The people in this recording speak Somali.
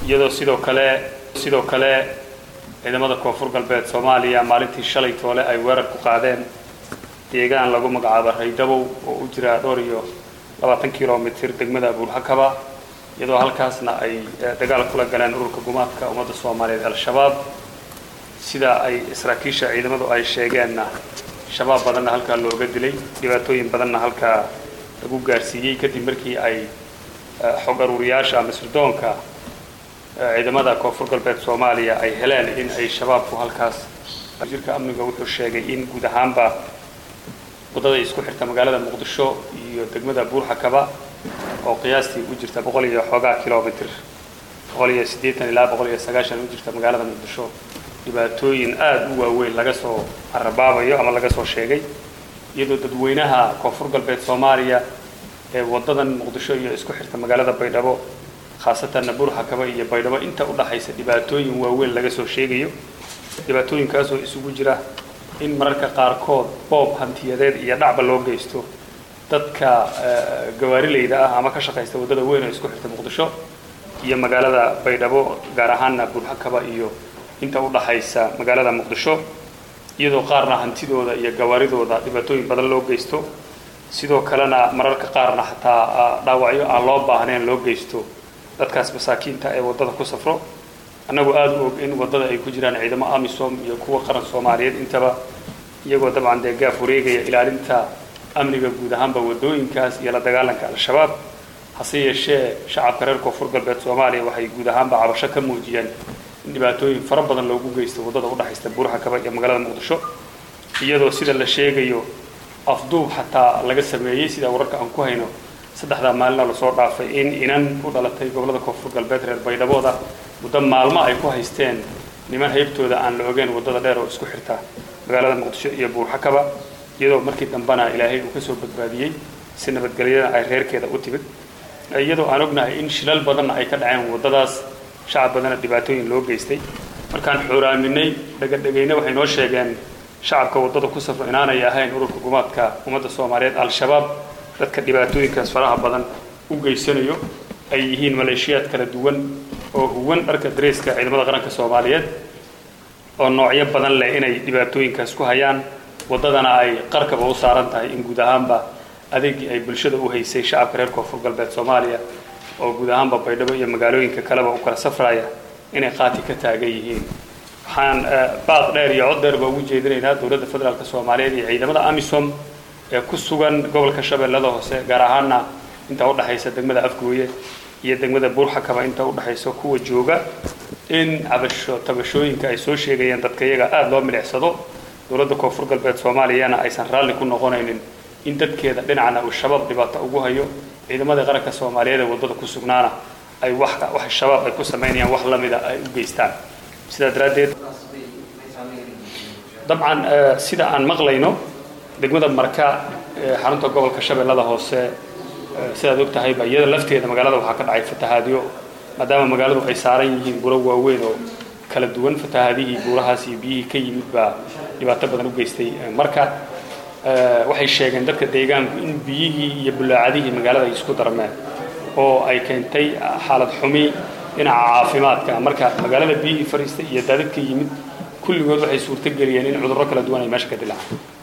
iyadoo sidoo kale sidoo kale ciidamada koonfur galbeed soomaaliya maalintii shalay toole ay weerar ku qaadeen deegaan lagu magacaabo raydabow oo u jira dhowr iyo labaatan kilomitir degmada buulxakaba iyadoo halkaasna ay dagaal kula galeen ururka gumaadka ummadda soomaaliyeed al-shabaab sida ay saraakiisha ciidamadu ay sheegeenna shabaab badanna halkaa looga dilay dhibaatooyin badanna halkaa lagu gaarsiiyey kadib markii ay xog aruuriyaasha ama sirdoonka ciidamada koonfur galbeed soomaaliya ay heleen in ay shabaabku halkaas jirka amniga wuxuu sheegay in guud ahaanba waddada isku xirta magaalada muqdisho iyo degmada buurxakaba oo qiyaastii u jirta boqol iyo xoogaa kilomitr boqol iyo siddeetan ilaa boqol iyo sagaashan u jirta magaalada muqdisho dhibaatooyin aada u waaweyn laga soo carabaabayo ama laga soo sheegay iyadoo dadweynaha koonfur galbeed soomaaliya ee waddadan muqdisho iyo isku xirta magaalada baydhabo khaasatanna buurxakaba iyo baydhabo inta u dhaxaysa dhibaatooyin waaweyn laga soo sheegayo dhibaatooyinkaasoo isugu jira in mararka qaarkood boob hantiyadeed iyo dhacba loo geysto dadka gawaarilayda ah ama ka shaqaysta waddada weyn oo isku xirta muqdisho iyo magaalada baydhabo gaar ahaanna buurxakaba iyo inta u dhaxaysa magaalada muqdisho iyadoo qaarna hantidooda iyo gawaaridooda dhibaatooyin badan loo geysto sidoo kalena mararka qaarna xataa dhaawacyo aan loo baahnayn loo geysto dadkaas masaakiinta ee waddada ku safro annagu aada u og in waddada ay ku jiraan ciidamo amisom iyo kuwa qaran soomaaliyeed intaba iyagoo dabcan dee gaaf wareegaya ilaalinta amniga guud ahaanba waddooyinkaas iyo la dagaalanka al-shabaab hase yeeshee shacabka reer koonfur galbeed soomaaliya waxay guud ahaanba cabasho ka muujiyeen in dhibaatooyin fara badan loogu geysto waddada u dhexaysta buurxakaba iyo magaalada muqdisho iyadoo sida la sheegayo afduub xataa laga sameeyey sida wararka aan ku hayno saddexdaa maalina lasoo dhaafay in inan ku dhalatay gobollada koonfur galbeed reer baydhabooda muddo maalmo ay ku haysteen niman haybtooda aan la ogeen waddada dheer oo isku xirta magaalada muqdisho iyo buurxakaba iyadoo markii dambena ilaahay uu kasoo badbaadiyey si nabadgelyada ay reerkeeda u timid iyadoo aan ognahay in shilal badanna ay ka dhaceen waddadaas shacab badanna dhibaatooyin loo geystay markaan xooraaminay dhegadhegayna waxay noo sheegeen shacabka waddada ku safro inaanay ahayn ururka gumaadka ummadda soomaaliyeed al-shabaab dadka dhibaatooyinkaas faraha badan u geysanayo ay yihiin maleeshiyaad kala duwan oo huwan dharka dareeska ciidamada qaranka soomaaliyeed oo noocyo badan leh inay dhibaatooyinkaas ku hayaan waddadana ay qarkaba u saaran tahay in guud ahaanba adeegii ay bulshada u haysay shacabka reer koonfur galbeed soomaaliya oo guud ahaanba baydhabo iyo magaalooyinka kaleba u kala safraya inay qaati ka taagan yihiin waxaan baaq dheer iyo cod dheer ba ugu jeedinaynaa dowladda federaalk soomaaliyeed iyo ciidamada amisom ee ku sugan gobolka shabeellada hoose gaar ahaana inta u dhexaysa degmada afgooye iyo degmada buurxakaba inta u dhexaysa kuwa jooga in cabasho tabashooyinka ay soo sheegayaan dadka iyaga aada loo milicsado dowladda koonfur galbeed soomaaliyana aysan raalli ku noqonaynin in dadkeeda dhinacna uu shabaab dhibaato ugu hayo ciidamada qaranka soomaaliyeed ee waddada ku sugnaana ay wax wax shabaab ay ku samaynayaan wax lamida ay u geystaan sidaa daraaddeed dabcan sida aan maqlayno degmada marka ee xarunta gobolka shabeellada hoose sidaad og tahayba iyada lafteeda magaalada waxaa ka dhacay fatahaadyo maadaama magaaladu ay saaran yihiin buro waaweyn oo kala duwan fatahaadihii buurahaas iyo biyihii ka yimid baa dhibaato badan u geystay marka waxay sheegeen dadka deegaanku in biyihii iyo bulaacadihii magaalada ay isku darmeen oo ay keentay xaalad xumi dhinaca caafimaadka marka magaalada biyihii fariistay iyo daadadka yimid kulligood waxay suurto geliyeen in cudurro kala duwan ay meesha ka dilaacaan